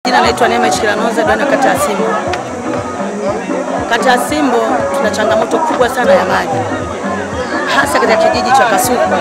Jina naitwa Neema Ichilanoza, diwani wa kata ya Simbo. Kata ya Simbo tuna changamoto kubwa sana ya maji, hasa katika kijiji cha Kasuku.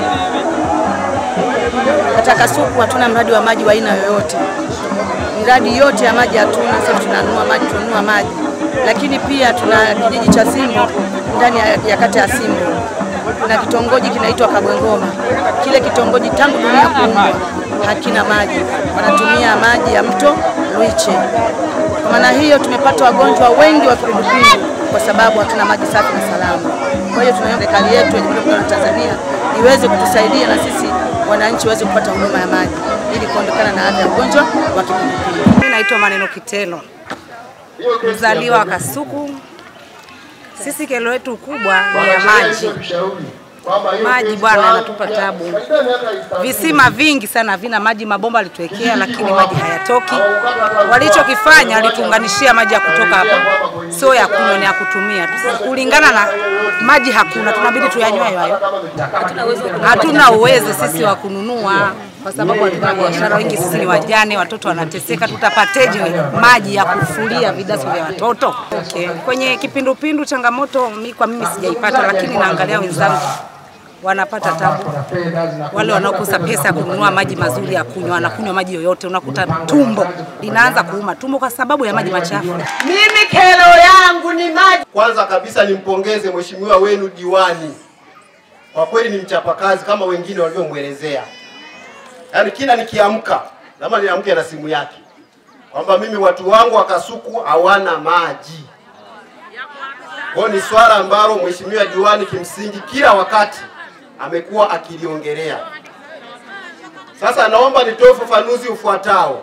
Katika Kasuku hatuna mradi wa maji wa aina yoyote, miradi yote ya maji hatuna. Sasa tunanunua maji, tunanunua maji, lakini pia tuna kijiji cha Simbo ndani ya, ya kata ya Simbo kuna kitongoji kinaitwa Kabwengoma. Kile kitongoji tangu dunia kuumbwa hakina maji, wanatumia maji ya mto Lwiche. Kwa maana hiyo tumepata wagonjwa wengi wa kipindupindu kwa sababu hatuna maji safi na salama. Kwa hiyo tunaomba serikali yetu ya Jamhuri ya Muungano wa Tanzania iweze kutusaidia na sisi wananchi waweze kupata huduma ya maji ili kuondokana na adha ya ugonjwa wa kipindupindu. Mimi naitwa Maneno Kitelo, mzaliwa wa Kasuku. Sisi kero yetu kubwa ni ya maji. Maji bwana yanatupa tabu. Visima vingi sana havina maji, mabomba alituwekea, lakini maji hayatoki. Walichokifanya walituunganishia maji ya kutoka hapa, sio ya kunywa, ni ya kutumia. Kulingana na maji hakuna, tunabidi tuyanywe hayo hayo. Hatuna uwezo sisi wa kununua kwa sababu hatuna biashara, wengi sisi ni wajane, watoto wanateseka. Tutapateje maji ya kufulia vidaso vya watoto? Okay. Kwenye kipindupindu changamoto mi kwa mimi sijaipata, lakini naangalia wenzangu wanapata tabu. Wale wanaokosa pesa ya kununua maji mazuri ya kunywa, wanakunywa maji yoyote, unakuta tumbo linaanza kuuma tumbo kwa sababu ya maji machafu. Mimi kero yangu ni maji. Kwanza kabisa nimpongeze mheshimiwa wenu diwani, kwa kweli ni mchapakazi kama wengine walivyomwelezea. Yaani kila nikiamka lazima niamke na simu yake kwamba mimi watu wangu wa Kasuku hawana maji. Kwa ni swala ambalo mheshimiwa diwani kimsingi kila wakati amekuwa akiliongelea. Sasa naomba nitoe ufafanuzi ufuatao.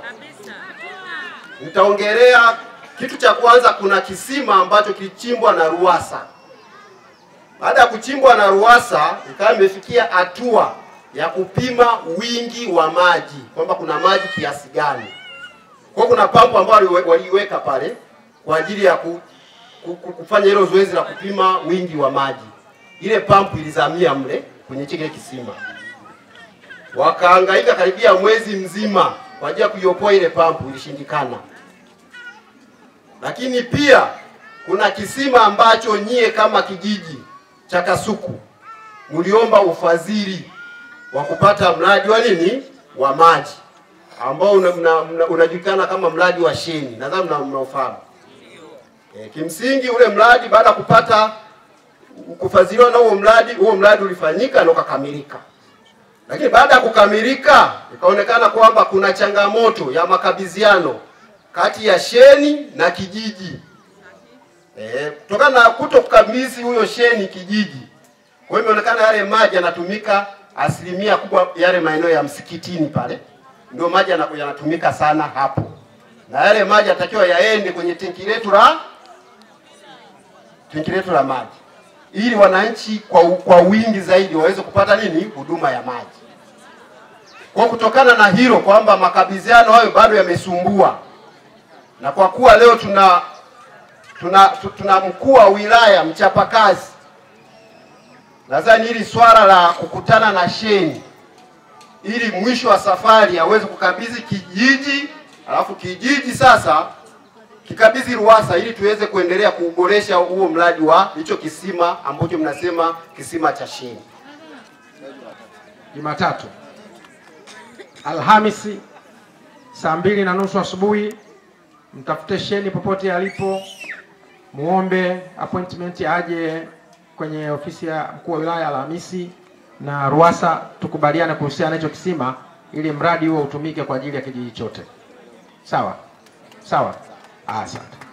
Nitaongelea kitu cha kwanza, kuna kisima ambacho kilichimbwa na Ruwasa. Baada ya kuchimbwa na Ruwasa, ikawa imefikia hatua ya kupima wingi wa maji kwamba kuna maji kiasi gani. Kwa kuna pampu ambayo waliiweka pale kwa ajili ya ku, ku, ku, kufanya hilo zoezi la kupima wingi wa maji. Ile pampu ilizamia mle kwenye kile kisima, wakahangaika karibia mwezi mzima kwa ajili ya kuiopoa ile pampu, ilishindikana. Lakini pia kuna kisima ambacho nyie kama kijiji cha Kasuku mliomba ufadhili wa kupata mradi wa nini wa maji ambao unajulikana una, una, una kama mradi wa Sheni, nadhani mnaofahamu. E, kimsingi ule mradi baada ya kupata kufadhiliwa na huo mradi, huo mradi ulifanyika na ukakamilika, lakini baada ya kukamilika ikaonekana kwamba kuna changamoto ya makabidhiano kati ya Sheni na kijiji e, kutokana na kuto kukabidhi huyo Sheni kijiji, kwa hiyo imeonekana yale maji yanatumika asilimia kubwa yale maeneo ya msikitini pale ndio maji yanatumika sana hapo, na yale maji yatakiwa yaende kwenye tenki letu la tenki letu la maji ili wananchi kwa, kwa wingi zaidi waweze kupata nini huduma ya maji. Kwa kutokana na hilo kwamba makabidhiano hayo bado yamesumbua, na kwa kuwa leo tuna tuna, tuna mkuu wa wilaya mchapakazi, nadhani hili swala la kukutana na Sheni ili mwisho wa safari aweze kukabidhi kijiji, alafu kijiji sasa kikabidhi Ruwasa ili tuweze kuendelea kuboresha huo mradi wa hicho kisima ambacho mnasema kisima cha Sheni. Jumatatu, Alhamisi saa mbili na nusu asubuhi mtafute Sheni popote alipo, muombe appointment aje kwenye ofisi ya mkuu wa wilaya Alhamisi na Ruwasa tukubaliane kuhusiana na hicho kisima ili mradi huo utumike kwa ajili ya kijiji chote. Sawa sawa, asante.